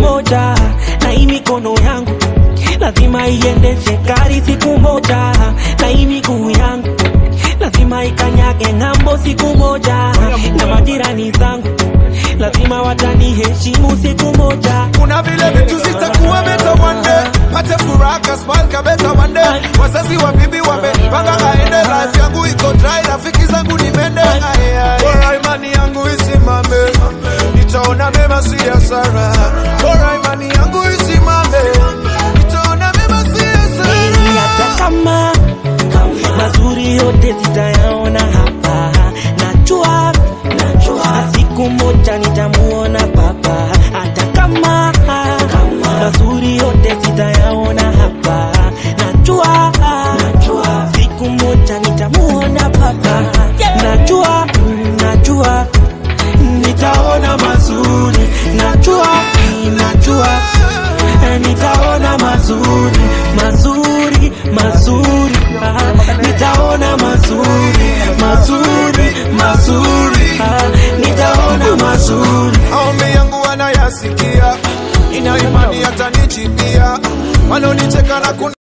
moja, na hii mikono yangu lazima iendeshe gari siku moja, na hii miguu yangu lazima ikanyage ng'ambo siku moja, na majirani zangu lazima wataniheshimu siku moja. kuna vile vitu zitakuwa beta one day pate furaha kasmal kabeta one day wazazi wa bibi wamepanga aende life yangu iko dry rafiki zangu ni mende Aye, aye. bora imani yangu isimame nitaona mema si hasara bora imani yangu isimame nitaona mema si hasara Ni hata kama mazuri yote zitayaona hapa, najua najua siku moja nitamuona baba, hata kama mazuri yote zitayaona hapa, najua najua siku moja nitamuona baba, najua najua nitaona mazuri, najua najua nitaona mazuri mazuri mazuri ah, nitaona mazuri mazuri mazuri ah, nitaona mazuri maombi yangu wanayasikia ina imani hatanichipia wanaonicheka na kun